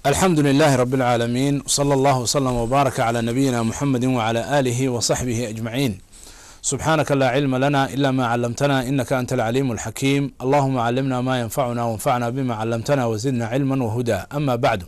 alxamdu لlh rb العaalamiin wslى اllah wslm wbaaraka clى nabiyina mxamedi wclى alihi wصaxbihi ajmaciin subxaanaka laa cilma lana ila ma calamtana inaka anta alcaliim اlxakiim allahuma calimna ma yanfacuna wanfacna bima calamtana wzidna cilma whuda ama bacdu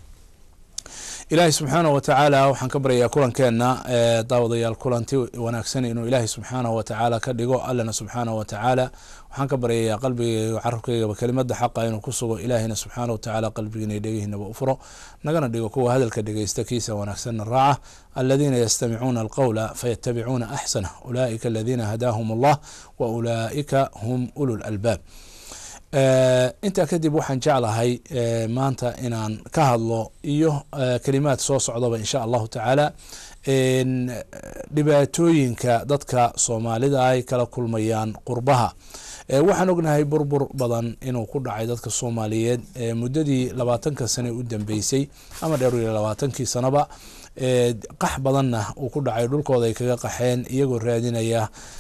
ilaahay subxaanah wa tacaala waxaan ka baryayaa kulankeena daawadayaal kulanti wanaagsan inuu ilaahay subxaanah wa tacaala ka dhigo allana subxaanah wa tacaala waxaan ka baryayaa qalbigayga carabkaygaba kelimada xaqa inuu ku sugo ilaahayna subxaana wa tacaala qalbigiina dhegihiinaba u furo nagana dhigo kuwa hadalka dhegeysta kiisa wanaagsanna raaca aladiina yastamicuuna alqowla fayatabicuuna axsanah ulaa'ika aladiina hadaahum allah wa ulaa'ika hum ulu lalbaab intaa kadib waxaan jeclahay maanta inaan ka hadlo iyo kelimaad soo socdaba insha allahu tacaala dhibaatooyinka dadka soomaalida ay kala kulmayaan qurbaha waxaan ognahay burbur badan inuu ku dhacay dadka soomaaliyeed muddadii labaatanka sane u dambeysay ama dheer iyo labaatankii sanoba qax badanna uu ku dhacay dhulkooda ay kaga qaxeen iyagoo raadinaya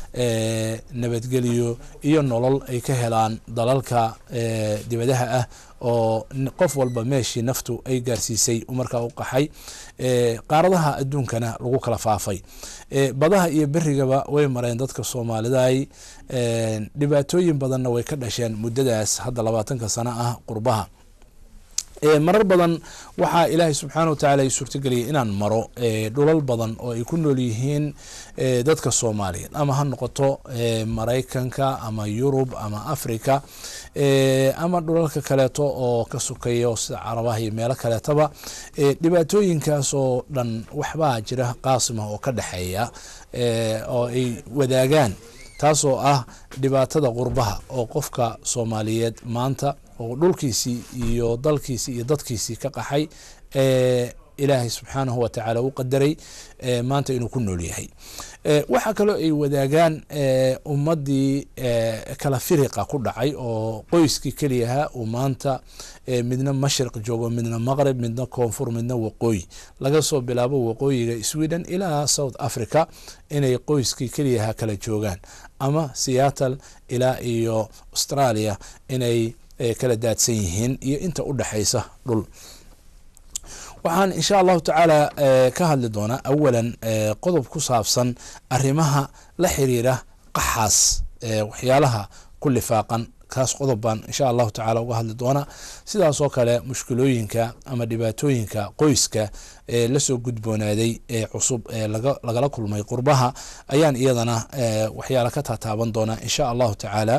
nabadgelyo iyo nolol ay ka helaan dalalka dibadaha ah oo qof walba meeshii naftu ay gaarsiisay markaa u qaxay qaaradaha adduunkana lagu kala faafay badaha iyo berigaba way mareen dadka soomaaliday dhibaatooyin badanna way ka dhasheen muddadaas hadda labaatanka sano ah qurbaha marar badan waxaa ilaahay subxaana wa tacala suurtageliyay inaan maro dhulal badan oo ay ku nool yihiin dadka soomaaliyeed ama ha noqoto maraykanka ama yurub ama africa ama dhulalka kaleeto oo ka sukeeyo sida carabaha iyo meelo kaleetaba dhibaatooyinkaas oo dhan waxbaa jira qaasimah oo ka dhexeeya oo ay wadaagaan taasoo ah dhibaatada qurbaha oo qofka soomaaliyeed maanta oo dhulkiisii iyo dalkiisii iyo dadkiisii ka qaxay ilaahay subxaanahu wa tacaala u qadaray maanta inuu ku nool yahay waxaa kaloo ay wadaagaan ummadii kala firiqa ku dhacay oo qoyskii keliyaha uu maanta midna mashriq joogo midna maqrib midna koonfur midna waqooyi laga soo bilaabo waqooyiga sweden ilaa south africa inay qoyskii keliyaha kala joogaan ama seattle ilaa iyo australia inay kala daadsan yihiin iyo inta u dhexaysa dhul waxaan insha allahu tacaala ka hadli doonaa awalan qodob ku saabsan arrimaha la xiriira qaxaas waxyaalaha ku lifaaqan kaas qodob baan insha allahu tacala uga hadli doonaa sidaasoo kale mushkilooyinka ama dhibaatooyinka qoyska ee lasoo gudboonaaday ee cusub ee lagala kulmay qurbaha ayaan iyadana waxyaala ka taataaban doonaa insha allahu tacaala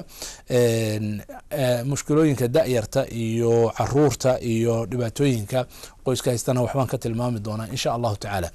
mushkilooyinka da-yarta iyo caruurta iyo dhibaatooyinka qoyska haystana waxbaan ka tilmaami doonaa insha allahu tacaala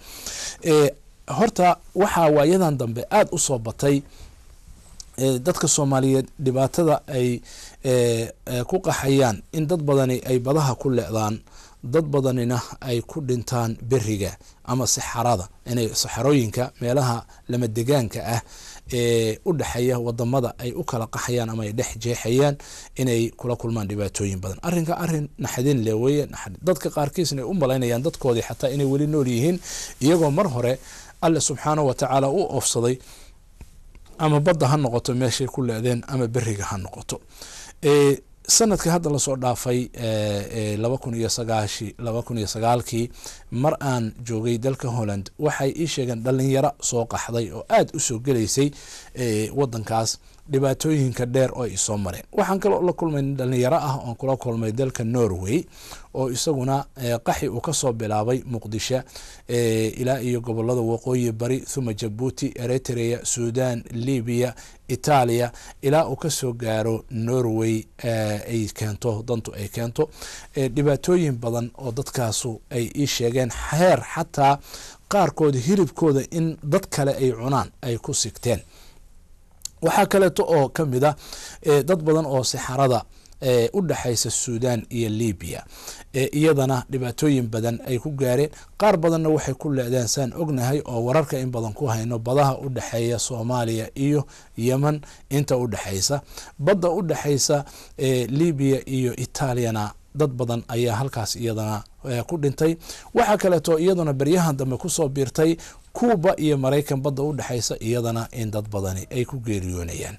horta waxaa waayadan dambe aada u soo batay dadka soomaaliyeed dhibaatada ay ku qaxayaan in dad badani ay badaha ku lecdaan dad badanina ay ku dhintaan beriga ama saxarada inay saxarooyinka meelaha lama degaanka ah ee u dhexeeya wadamada ay u kala qaxayaan ama ay dhex jeexayaan inay kula kulmaan dhibaatooyin badan arrinka arrin naxdin le weye dadka qaarkiisna ay u malaynayaan dadkoodii xataa inay weli nool yihiin iyagoo mar hore alle subxaanahu wa tacaala u oofsaday ama badda ha noqoto meeshay ku leedeen ama beriga ha noqoto sanadka hadda lasoo dhaafay laba kun iyo sagaashi laba kun iyo sagaalkii mar aan joogay dalka holland waxay ii sheegeen dhalinyaro soo qaxday oo aada u soo gelaysay wadankaas dhibaatooyinka dheer oo ay soo mareen waxaan kaloo la kulmay dhalinyaro ah oon kula kulmay dalka norway oo isaguna qaxi uu kasoo bilaabay muqdisho ilaa iyo gobolada waqooyi bari thuma jabuuti eritrea sudan libiya itaaliya ilaa uu kasoo gaaro norway ay keento dantu ay keento dhibaatooyin badan oo dadkaasu ay ii sheegeen heer xataa qaarkooda hilibkooda in dad kale ay cunaan ay ku sigteen waxaa kaleeto oo ka mid a dad badan oo sixarada u dhexaysa sudan iyo libiya iyadana dhibaatooyin badan ay ku gaareen qaar badanna waxay ku leedeen saan ognahay oo wararka in badan ku hayno badaha u dhexeeya soomaaliya iyo yeman inta u dhexaysa badda u dhexaysa libiya iyo itaaliyana dad badan ayaa halkaas iyadana ku dhintay waxaa kaleeto iyaduna beryahan dambe kusoo biirtay kuuba iyo maraykan badda u dhexaysa iyadana in dad badani ay ku geeriyoonayaan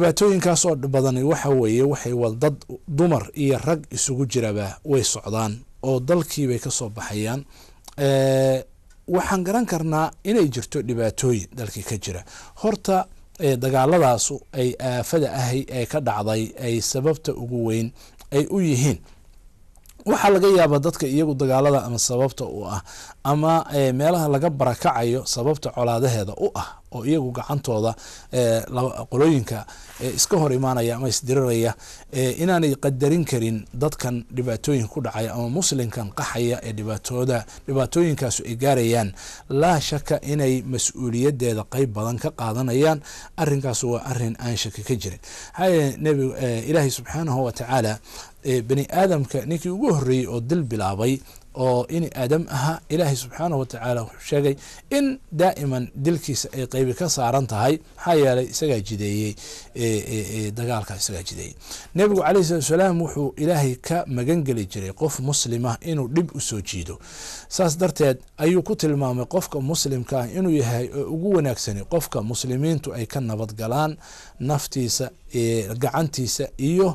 dhibaatooyinkaasoo badan waxa weeye waxay dad dumar iyo rag isugu jiraba way socdaan oo dalkiibay kasoo baxayaan waxaan garan karnaa inay jirto dhibaatooyin dalkii ka jira horta dagaaladaasu ay aafada ahay ee ka dhacday ay sababta ugu weyn ay u yihiin waxaa laga yaabaa dadka iyagu dagaalada ama sababta u ah ama meelaha laga barakacayo sababta colaadaheeda u ah oo iyagu gacantooda qolooyinka iska hor imaanaya ama isdiriraya inaanay qadarin karin dadkan dhibaatooyinka ku dhacaya ama muslimkan qaxaya ee dhibaatooda dhibaatooyinkaasu ay gaarayaan laa shaka inay mas-uuliyadeeda qeyb badan ka qaadanayaan arinkaas waa arin aan shaki ka jirin maxaa nbi ilaahay subxaanahu watacaala bani aadamka ninkii ugu horeeyey oo dil bilaabay oo ini aadam ahaa ilaahay subxaanahu watacaala wuxuu sheegay in daa'iman dilkiisa ay qeybi ka saaran tahay maxaa yeelay isagaa jideeyey dagaalka isagaa jideeyey nebigu calayh salatu salaam wuxuu ilaahay ka magangeli jiray qof muslima inuu dhib usoo jiido saas darteed ayuu ku tilmaamay qofka muslimka ah inuu yahay oo ugu wanaagsani qofka muslimiintu ay ka nabad galaan naftiisa gacantiisa iyo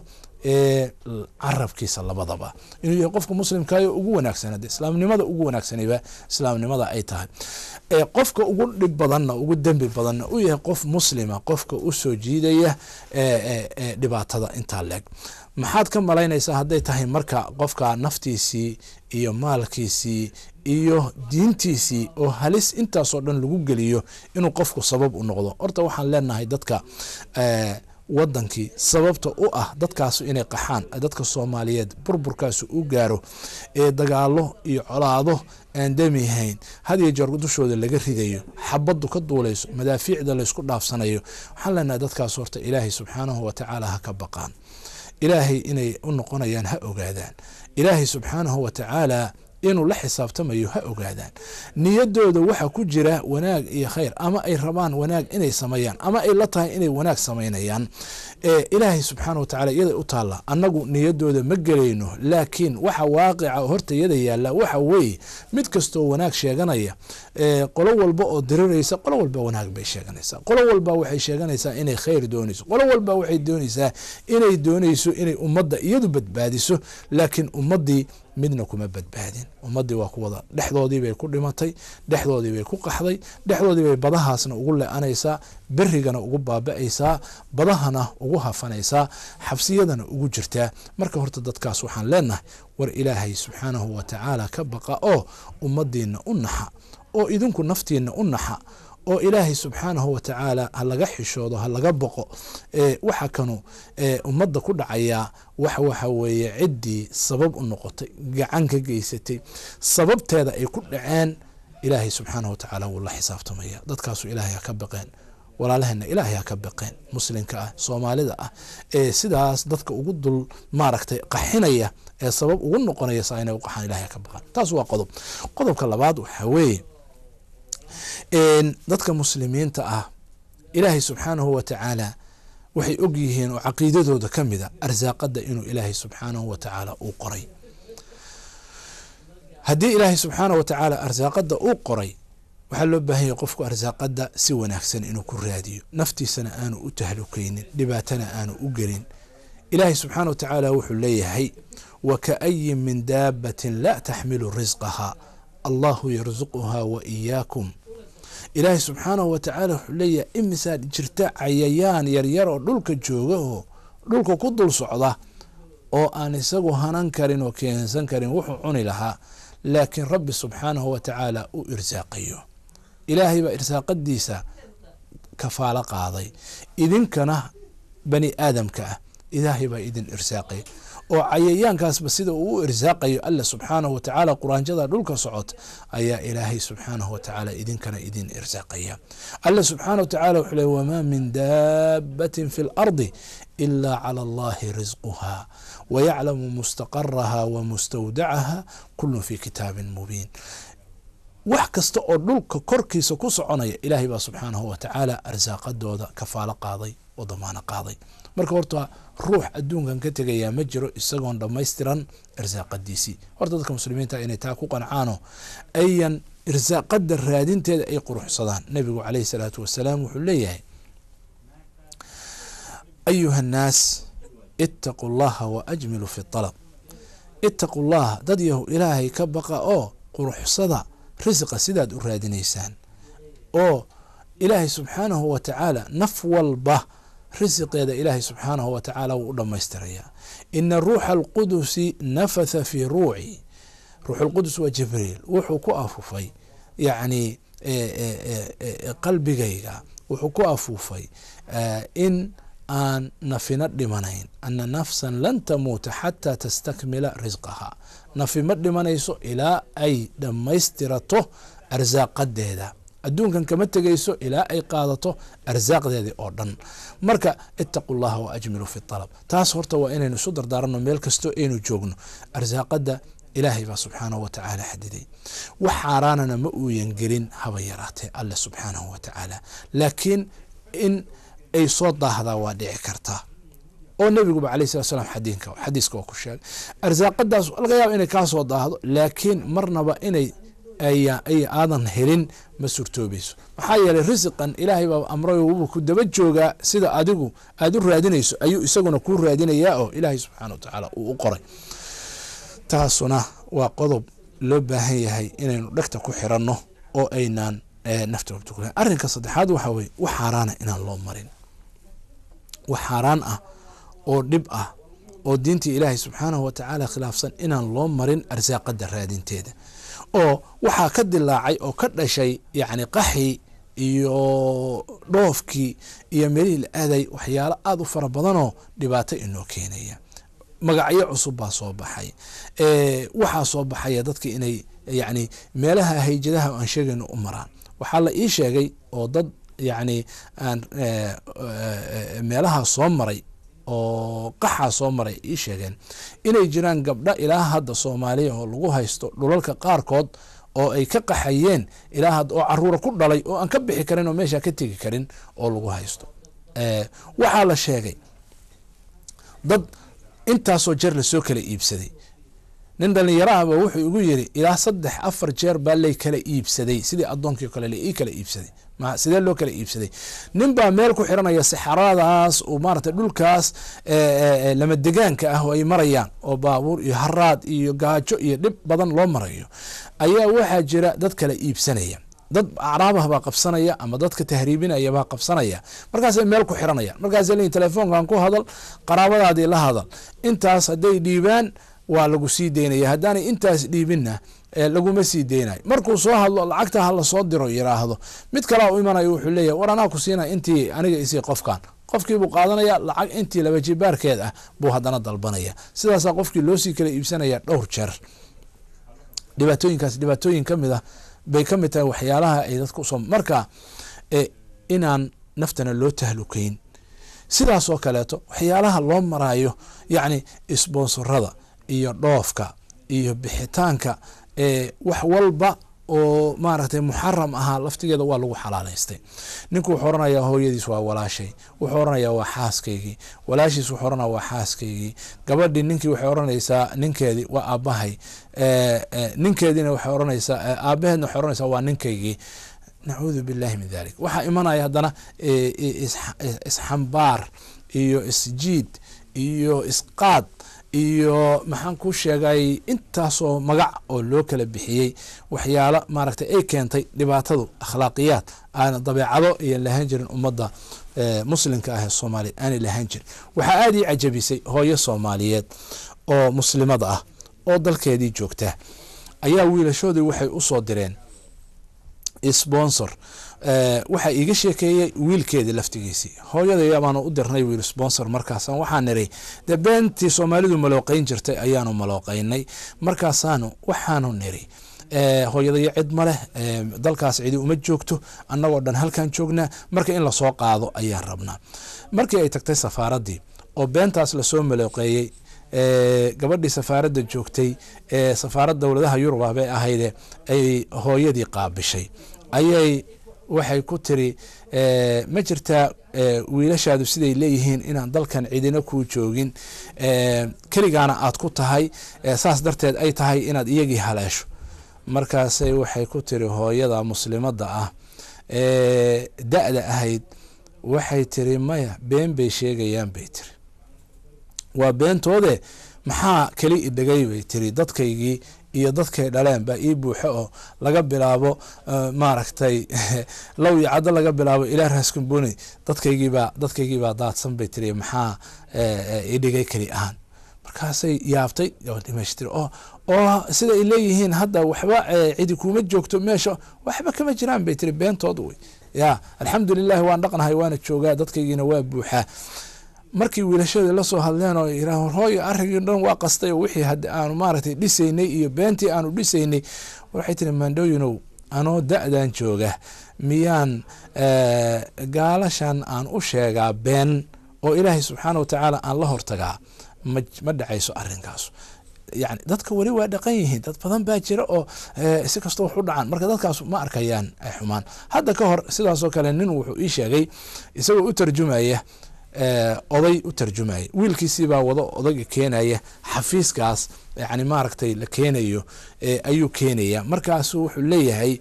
carabkiisa labadaba inuu yahay qofka muslimkayo ugu wanaagsan de islaamnimada ugu wanaagsanayba islaamnimada ay tahay qofka ugu dhib badanna ugu dembi badanna u yahay qof muslima qofka usoo jiidaya dhibaatada intaa leeg maxaad ka malaynaysaa hadday tahay marka qofka naftiisii iyo maalkiisii iyo diintiisii oo halis intaasoo dhan lagu geliyo inuu qofku sabab u noqdo horta waxaan leenahay dadka wadankii sababta u ah dadkaasu inay qaxaan dadka soomaaliyeed burburkaasu u gaaro ee dagaalo iyo colaado aan damihayn hadiyo jeer dushooda laga ridayo xabadu ka duulayso madaafiicda laysku dhaafsanayo waxaan leenahay dadkaas horta ilaahay subxaanahu watacaala ha ka baqaan ilaahay inay u noqonayaan ha ogaadaan ilaahay subxaanahu watacaala inuu la xisaabtamayo ha ogaadaan niyadooda waxa ku jira wanaag iyo khayr ama ay rabaan wanaag inay sameeyaan ama ay la tahay inay wanaag samaynayaan ilaahay subxaana watacaala iyaday u taalla annagu niyadooda ma gelayno laakiin waxa waaqica horta iyada yaalla waxa weeye mid kastoo wanaag sheeganaya qolo walba oo diriraysa qolo walba wanaag bay sheeganaysaa qolo walba waxay sheeganaysaa inay khayr doonayso qolo walba waxay doonaysaa inay doonayso inay ummadda iyadu badbaadiso laakiin ummaddii midna kuma badbaadin ummadii waa kuwada dhexdoodii bay ku dhimatay dhexdoodii bay ku qaxday dhexdoodii bay badahaasna ugu le-anaysaa berigana ugu baaba-aysaa badahana ugu hafanaysaa xabsiyadana ugu jirtaa marka horta dadkaas waxaan leenahay war ilaahay subxaanahu watacaala ka baqa oo ummadiina u naxa oo idinku naftiina u naxa oo ilaahay subxaanahu watacaala ha laga xishoodo ha laga boqo waxa kanu ummadda ku dhacayaa wax waxa weeye ciddii sabab u noqotay gacan ka geysatay sababteeda ay ku dhaceen ilaahay subxaanahu watacaala wuu la xisaabtamaya dadkaasu ilaahay ha ka baqeen walaalaheenna ilaahay ha ka baqeen muslimka ah soomaalida ah ee sidaas dadka ugu dul maaragtay qaxinaya ee sabab ugu noqonaya saa inay u qaxaan ilahay ha ka baqaan taas waa qodob qodobka labaad waxaa weeye dadka muslimiinta ah ilaahay subxaanahu watacaala waxay og yihiin oo caqiidadooda ka mida arsaaqada inuu ilaahay subxaanahu watacaala uu qoray haddii ilaahay subxaanahu watacaala arsaaqada uu qoray waxaa loo baahan yahay qofku arsaaqada si wanaagsan inuu ku raadiyo naftiisana aanu u tahlukeynin dhibaatana aanu u gelin ilaahay subxaana watacaala wuxuu leeyahay wakaayin min daabatin laa taxmilu risqaha allahu yarsuquha wa iyaakum ilaahay subxaanahu watacaala wuxuu leeyahay imisaa jirta cayayaan yaryar oo dhulka jooga oo dhulka ku dul socda oo aan isagu hanan karin oo keensan karin wuxuu cuni lahaa laakiin rabbi subxaanahu watacaala u irsaaqayo ilaahay baa irsaaqadiisa kafaalo qaaday idinkana bani aadamka ah ilaahay baa idin irsaaqay oo cayayaankaasba sida uu u irsaaqayo alla subxaanahu watacaala quraanjada dhulka socota ayaa ilaahay subxaanahu watacaala idinkana idin irsaaqaya alla subxaana watacaala wuxuu le wamaa min daabatin fi lardi ilaa cala allahi risquha wayaclamu mustaqaraha wa mustawdacaha kulun fi kitaabin mubiin wax kasta oo dhulka korkiisa ku soconaya ilaahay baa subxaanahu watacaala arsaaqadooda kafaalo qaaday oo damaano qaaday marka horta ruux adduunkan ka tegayaa ma jiro isagoon dhammaystiran irsaaqadiisii horta dadka muslimiinta inay taa ku qancaano ayan irsaaqada raadinteeda ay quruxsadaan nebigu caleyhi salaatu wasalaam wuxuu leeyahay ayuha annaas itaquu llaha wa ajmilu fi alab ittaqu llaha dad yahu ilaahay ka baqa oo quruxsada risiqa sidaad u raadinaysaan oo ilaahay subxaanahu wa tacaala naf walba risiqeeda ilaahay subxaanahu wa tacaala wuu u dhammaystirayaa ina ruuxa alqudusi nafatha fii ruuci ruuxulqudus waa jibriil wuxuu ku afufay yacni qalbigayga wuxuu ku afuufay in aan nafina dhimanayn ana nafsan lan tamuuta xataa tastakmila risqaha nafi ma dhimanayso ilaa ay dhammaystirato arsaaqadeeda adduunkan kama tegayso ilaa ay qaadato arsaaqdeedii oo dhan marka itaqu llaha wa ajmilu fi alab taas horta waa inaynu isu dardaaranno meel kastoo aynu joogno arsaaqada ilaahay baa subxaanahu wa tacaala xadiday wax xaaraanana ma uuyan gelin haba yaraatee alle subxaanahu wa tacaala laakiin in ay soo daahdaa waa dhici kartaa oo nebiguba alayh salat slam xadiinka xadiiska waa ku sheegay arsaaqadaas laga yaaba inay kaa soo daahdo laakiin marnaba inay ay aadan helin ma surtoobayso maxaa yeelay risiqan ilaahay baa amray wuba ku daba joogaa sida adigu aada u raadinayso ayuu isaguna kuu raadinayaa oo ilaahay subxaana wa tacaala uu u qoray taasuna waa qodob loo baahan yahay inaynu dhegta ku xiranno oo aynaan nafta arrinka saddexaad waxaa weye wax xaaraana inaan loo marin wax xaaraan ah oo dhib ah oo diintii ilaahay subxaanahu wa tacaala khilaafsan inaan loo marin arsaaqada raadinteeda oo waxaa ka dilaacay oo ka dhashay yacni qaxii iyo dhoofkii iyo melihii la aaday waxyaalo aada u fara badanoo dhibaato inoo keenaya magacyo cusub baa soo baxay waxaa soo baxaya dadka inay yacni meelaha hayjadaha aan sheegayno u maraan waxaa la ii sheegay oo dad yacni aan meelaha soo maray oo qaxaa soo maray ii sheegeen inay jiraan gabdho ilaa hadda soomaaliya oo lagu haysto dhulalka qaarkood oo ay ka qaxayeen ilaa hadda oo caruura ku dhalay oo aan ka bixi karin oo meesha ka tegi karin oo lagu haysto waxaa la sheegay dad intaasoo jeer lasoo kala iibsaday nin dhalinyarahaba wuxuu igu yiri ilaa saddex afar jeer baa lay kala iibsaday sidii addoonkii kale la ii kala iibsaday sidee loo kala iibsaday nin baa meel ku xiranaya saxaradaas uu maarata dhulkaas lama degaanka ah oo ay marayaan oo baabuur iyo haraad iyo gaajo iyo dhib badan loo marayo ayaa waxaa jira dad kala iibsanaya dad acraabah baa qabsanaya ama dadka tahriibinaya baa qabsanaya markaasay meel ku xiranayaan markaasay leeyiin telefoonkan ku hadal qaraabadaadii la hadal intaas hadday dhiibaan waa lagu sii deynaya haddaanay intaas dhiibinna laguma sii deynayo markuu soo hadlo lacagta ha lasoo diro yiraahdo mid kalea u imanayo wuxuu leeyahy war anaa ku siina intii aniga isii qofkan qofkiibuu qaadanaya lacag intii laba jibaarkeed ah buu haddana dalbanaya sidaasaa qofkii loosii kala iibsanaya dhowr jeer dhibaatooyinkaas dhibaatooyin kamid ah bay ka mid tahay waxyaalaha ay dadka usoo marka inaan naftana loo tahlukeyn sidaasoo kaleeto waxyaalaha loo maraayo yacni sponsorada iyo dhoofka iyo bixitaanka wax walba oo maaragtay muxaram ahaa laftigeeda waa lagu xalaalaystay ninku wuxuu oranayaa hooyadiis waa walaashay wuxuu oranayaa waa xaaskaygii walaashiis wuxuu oranaya waa xaaskaygii gabadhii ninkii waxay oranaysaa ninkeedii waa aabahay ninkeediina waxay oranaysaa aabaheedna waxay oranaysaa waa ninkaygii nacuudu billahi min dalik waxaa imanaya haddana isxambaar iyo isjiid iyo isqaad iyo maxaan ku sheegay intaasoo magac oo loo kala bixiyey waxyaalo maaragtay ay keentay dhibaatadu akhlaaqiyaad aana dabeecado iyan lahaan jirin ummadda muslimka ah ee soomaaliya aanay lahaan jirin waxaa aada ii cajabisay hooyo soomaaliyeed oo muslimada ah oo dalkeedii joogta ayaa wiilashoodii waxay usoo direen sponsor waxaa iiga sheekeeyey wiilkeedii laftigiisii hooyadaya baanu u dirnay wiil sponsor markaas waxaan niri dee beentii soomaalidu malooqeyn jirtay ayaanu malooqeynay markaasaanu waxaanu niri hooyadayo cid ma leh dalkaas cidi uma joogto annagoo dhan halkan joognaa marka in lasoo qaado ayaan rabnaa markii ay tagtay safaaradii oo beentaas lasoo malooqeeyey gabadhii safaaradda joogtay ee safaarad dowladaha yurub ah bay ahayde ay hooyadii qaabishay ayay waxay ku tiri ma jirtaa wiilashaadu siday leeyihiin inaan dalkan cidina kuu joogin keligaana aad ku tahay saas darteed ay tahay inaad iyagii haleesho markaasay waxay ku tiri hooyada muslimadda ah ee da-da ahayd waxay tiri maya been bay sheegayaan bay tiri waa beentoode maxaa keli idhegay bay tiri dadkaygii iyo dadkay dhaleen baa ii buuxo oo laga bilaabo maaragtay low iyo caddo laga bilaabo ilaa raaskamboni dadkaygiibaa dadkaygiibaa daadsan bay tiri maxaa idhigay keli ahaan markaasay yaabtay dhimashtiri oo oo sida ay leeyihiin hadda waxba cidi kuma joogto meesha waxba kama jiraan bay tiri beentood wey ya alxamdu lilahi waan dhaqnahay waana joogaa dadkaygiina waa buuxaa markii wiilashadii lasoo hadleen oo yirah hooyo arrinkii dhan waa qastay oo wixii haddi aanu maaragtay dhisaynay iyo beentii aanu dhisaynay waxay tiri mandhoyinow anoo da-dan jooga miyaan gaalashan aan u sheegaa been oo ilaahay subxaana wa tacaala aan la hortagaa ma ma dhacayso arrinkaas yani dadka weli waa dhaqan yihiin dad badan baa jira oo si kastoo wax u dhacaan marka dadkaas ma arkayaan xumaan hadda ka hor sidaasoo kale nin wuxuu ii sheegay isagoo u tarjumaya oday u tarjumaya wiilkiisiibaa wado odayga keenaya xafiiskaas yani maaragtay la keenayo ayuu keenaya markaasu wuxuu leeyahay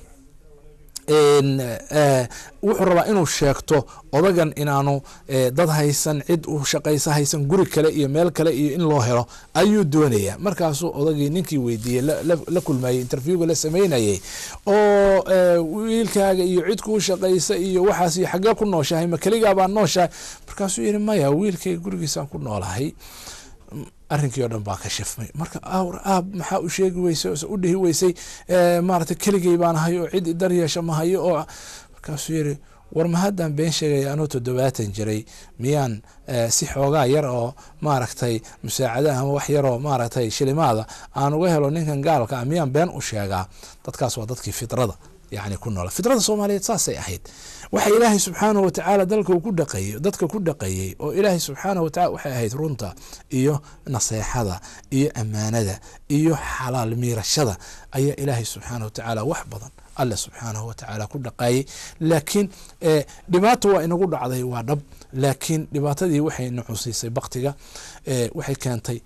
wuxuu rabaa inuu sheegto odagan inaanu dad haysan cid u shaqaysa haysan guri kale iyo meel kale iyo in loo helo ayuu doonaya markaasuu odagii ninkii weydiiyey la kulmayey interviewga la sameynayay oo wiilkaaga iyo cid kuu shaqaysa iyo waxaas iyo xaggee ku nooshahay ma keligaabaa nooshahay markaasuu yihi maya wiilkayga gurigiisaan ku noolahay arrinkii o dhan baa ka shifmay marka awr aab maxaa u sheegi weysay ose u dhihi weysay maaragtay keligay baan ahay oo cid idar yeesha ma hayo oo markaasuu yiri war ma haddaan been sheegaya anuu toddobaatan jiray miyaan si xoogaa yar oo maaragtay musaacadaha ama wax yaroo maaragtay shilimaada aan uga helo ninkan gaalka ah miyaan been u sheegaa dadkaas waa dadkii fidrada yani ku noola fidrada soomaaliyeed saasay ahayd waxa ilaahay subxaanahu watacaala dalka ku dhaqeeyey dadka ku dhaqeeyey oo ilaahay subxaanahu watacala waxay ahayd runta iyo naseexada iyo ammaanada iyo xalaal miirashada ayaa ilaahay subxaanahu watacaala wax badan alle subxaanahu watacaala ku dhaqaayey laakiin dhibaato waa inagu dhacday waa dhab laakiin dhibaatadii waxay naxusiisay baktiga waxay keentay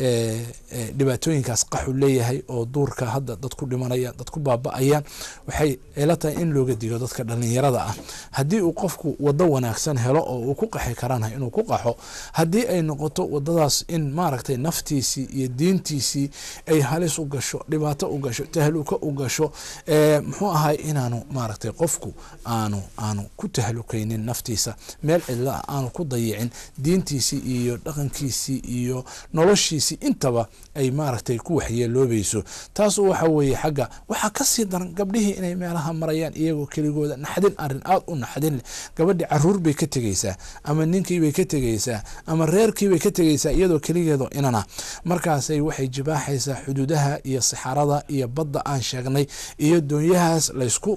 dhibaatooyinkaas qaxu leeyahay oo duurka hadda dad ku dhimanayaan dad ku baaba-ayaan waxay ila tahay in looga digo dadka dhalinyarada ah haddii uu qofku wado wanaagsan helo oo uu ku qaxi karana inuu ku qaxo haddii ay noqoto wadadaas in maaragtay naftiisii iyo diintiisii ay halis u gasho dhibaato u gasho tahluka u gasho muxuu ahay inaanu maaragtay qofku aanu aanu ku tahlukaynin naftiisa meel cidla aanu ku dayicin diintiisii iyo dhaqankiisii iyo noloshiisi intaba ay maaragtay ku waxyeeloobayso taasu waxa weeye xagga waxaa kasii daran gabdhihii inay meelaha marayaan iyagoo keligooda naxdin arin aada u naxdin leh gabadhi caruur bay ka tegeysaa ama ninkiibay ka tegeysaa ama reerkiibay ka tegeysaa iyadoo keligeedo inana markaasay waxay jibaaxaysaa xuduudaha iyo sixarada iyo badda aan sheegnay iyo doonyahaas laysku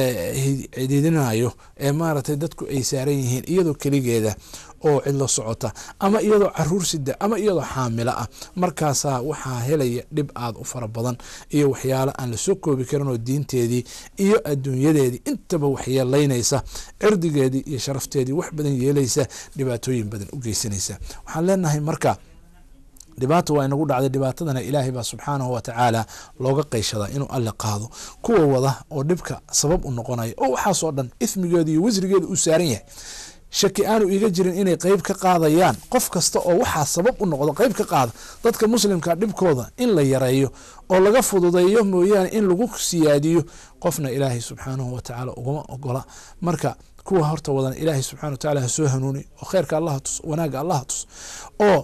cididinayo ee maaragtay dadku ay saaran yihiin iyadoo keligeeda oo cidlo socota ama iyadoo caruur sida ama iyadoo xaamilo ah markaasaa waxaa helaya dhib aada u fara badan iyo waxyaalo aan lasoo koobi karin oo diinteedii iyo adduunyadeedii intaba waxyeelaynaysa cirdigeedii iyo sharafteedii wax badan yeelaysa dhibaatooyin badan u geysanaysa waxaan leenahay marka dhibaata waa inagu dhacday dhibaatadana ilaahay baa subxaanahu watacaala looga qeyshadaa inuu alle qaado kuwa wada oo dhibka sabab u noqonaya oo waxaasoo dhan ithmigeeda iyo wasrigeeda uu saaran yahay shaki aanu iga jirin inay qeyb ka qaadayaan qof kasta oo waxaa sabab u noqdo qeyb ka qaada dadka muslimka dhibkooda in la yareeyo oo laga fududeeyo mooyaane in lagu siyaadiyo qofna ilaahay subxaanahu watacaala ugama ogola marka kuwa horta wadan ilaahay subxana watacala ha soo hanuuni oo kheyrka allaha tus wanaagga allaha tus oo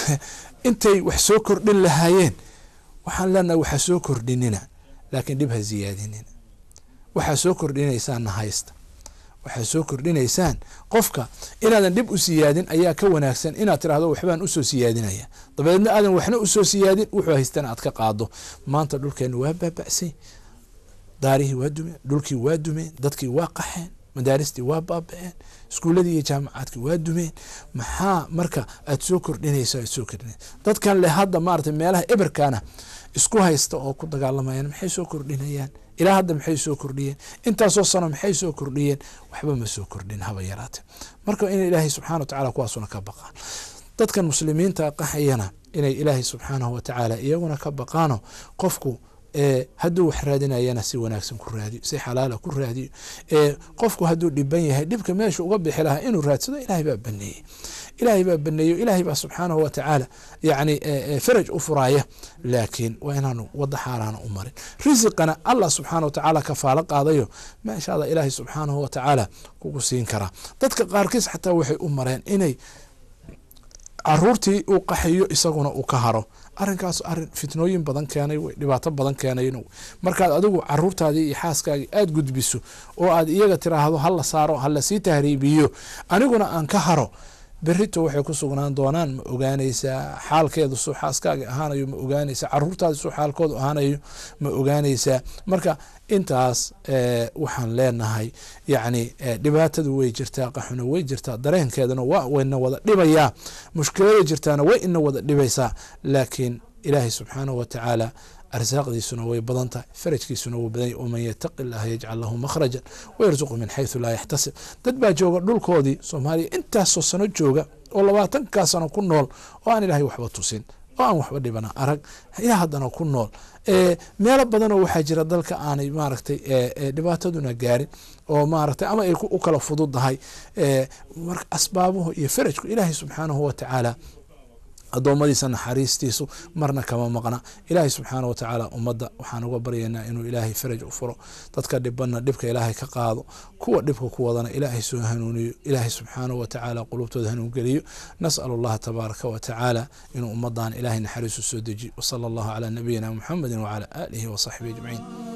intay wax soo kordhin lahaayeen waxaan leenahay waxaa soo kordhinina laakiin dhib ha siyaadinina waxaa soo kordhinaysaanna haysta waxaad soo kordhinaysaan qofka inaadan dhib u siyaadin ayaa ka wanaagsan inaad tirahdo waxbaan usoo siyaadinaya dabeedna aadan waxna usoo siyaadin wuxuu haystana aad ka qaado maanta dhulkeena waa baaba'say daarihii waa dumeen dhulkii waa dumeen dadkii waa qaxeen madaaristii waa baaba-een iskuuladii iyo jaamacaadkii waa dumeen maxaa marka aad soo kordhinayso aad soo kordhinaysa dadkan le hadda maarata meelaha eberkana isku haysta oo ku dagaalamayaan maxay soo kordhinayaan ilaa hadda maxay soo kordhiyeen intaasoo sano maxay soo kordhiyeen waxba ma soo kordhin haba yaraate marka in ilaahay subxana watacala kuwaasuna ka baqaan dadkan muslimiinta qaxayana inay ilaahay subxaanahu watacaala iyaguna ka baqaano qofku hadduu wax raadinayana si wanaagsan ku raadiyo si xalaala ku raadiyo qofku hadduu dhiban yahay dhibka meesha uga bixi lahaa inuu raadsado ilaahay baa baneeyey ilaahay baa baneeyo ilaahay baa subxaanahu wa tacaala yani faraj u furaaya laakiin waa inaanu wada xaaraana u marin risiqana allah subxaana wa tacaala kafaalo qaadayo meeshaada ilaahay subxaanahu wa tacaala kugu siin karaa dadka qaarkiis xataa waxay u mareen inay caruurtii uu qaxayo isaguna uu ka haro arinkaas arin fitnooyin badan keenay w dhibaato badan keenay markaad adigu caruurtaadii iyo xaaskaagii aada gudbiso oo aad iyaga tiraahdo hala saaro halasii tahriibiyo aniguna aan ka haro berito waxay ku sugnaan doonaan ma ogaanaysaa xaalkeedu suu xaaskaaga ahaanayo ma ogaanaysaa caruurtaadi suu xaalkoodu ahaanayo ma ogaanaysaa marka intaas waxaan leenahay yacni dhibaatadu way jirtaa qaxuna way jirtaa dareenkeeduna waa wayna wada dhibayaa mushkilada jirtaana way ina wada dhibaysaa laakiin ilaahay subxaanahu wa tacaala arsaaqdiisuna way badan tahay farajkiisuna wuu badanya waman yataqi illaha yajcal lahu makhrajan wayarsuqu min xaysu laa yaxtasib dad baa jooga dhulkoodii soomaaliya intaasoo sano jooga oo labaatankaa sano ku nool oo aan ilaahay waxba tusin oo aan waxba dhibana arag ilaa haddana ku nool meelo badanoo waxaa jira dalka aanay maaragtay dhibaataduna gaarin oo maaragtay ama ay u kala fududdahay marka asbaabuhu iyo farajku ilaahay subxaanahu wa tacaala addoommadiisa naxariistiisu marna kama maqna ilaahay subxaana wa tacaala ummadda waxaan uga baryaynaa inuu ilaahay faraj u furo dadka dhibanna dhibka ilaahay ka qaado kuwa dhibka ku wadana ilaahay soo hanuuniyo ilaahay subxaanahu wa tacaala qulubtooda hanuun geliyo nas'al allaha tabaaraka wa tacaala inuu ummadan ilaahay naxariisu soo dejiyo wasala allahu calaa nabiyina muxamedi wacala aalihi wasaxbihi ajmaciin